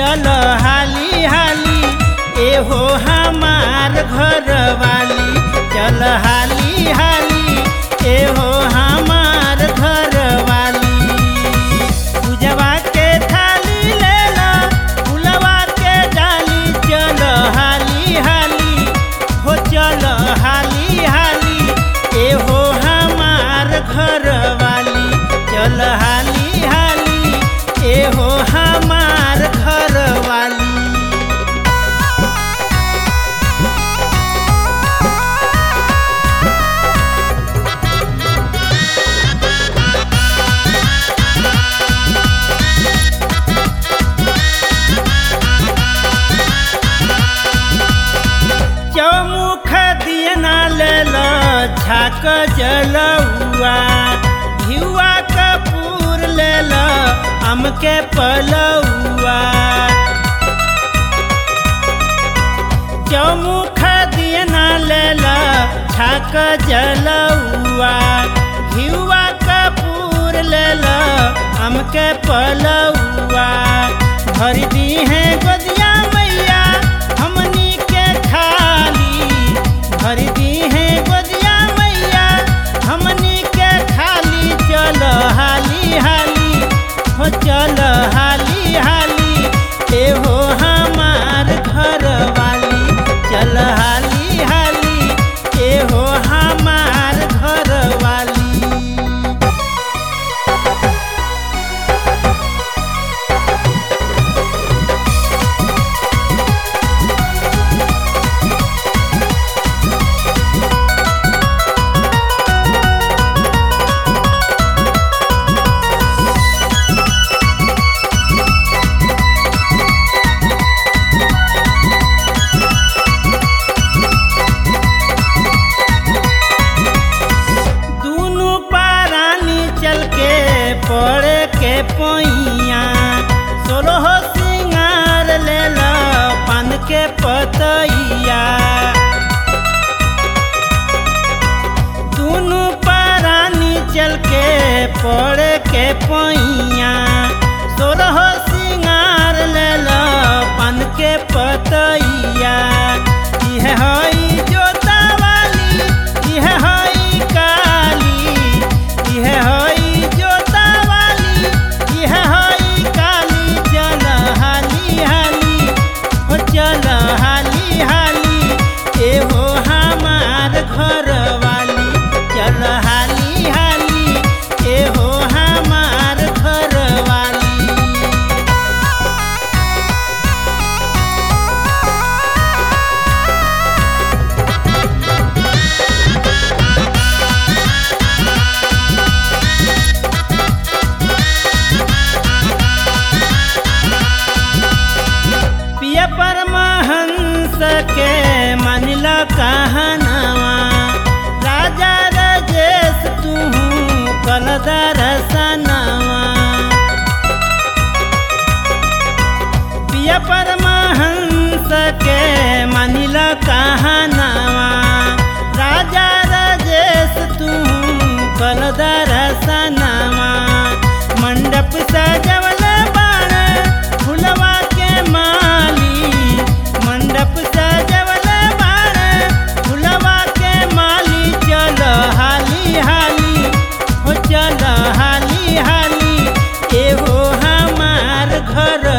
चल हाली हाली एहो हमार घर वाली चल हाली हाली एहो हमार घर वाली पूजवा के थाली लेला फुलवा के डाली चल हाली हाली हो चल हाली हाली एहो हमार घर वाली चल हाली हाली एहो हमार घर वाली चौमुख दियना लेल झाक जलुआ घिउआ कपूर लेल आम के पलौआ चौमुख दियना लेल झाक जलुआ घिउआ कपूर लेल आम के पलौआ भर दी है गोदिया मैया हमनी के खाली भर दी है गोदिया मैया हमनी के खाली चल हाली हाली हो चल हाली हाली एहो हमार घर वाली चल हाली हाली एहो हमार घर वाली दूनु पारानी चल के पड़े के पैया सोलह सिंगार ले लो पान के पतैया दूनु पारानी चल के पड़े के पैया सोलह सिंगार ले लो पान के पतैया इह हई जोता वाली इह हई काली इह हई जोता वाली इह हई काली चल हाली हाली हो चल हाली हाली एहो हमार घर वाली चल हाली हाली एहो हमार घर वाली पिया परमहंस के मानिल कहनवा राजा रजेश तू कल दरसनवा पिया परमहंस के मानिल कहनवा राजा रजेश तू कल दरसनवा मंडप सजवल बाण फुलवा के माली मंडप सजवल बाण फुलवा के माली चल हाली हाली हो चल हाली हाली एहो हमार घर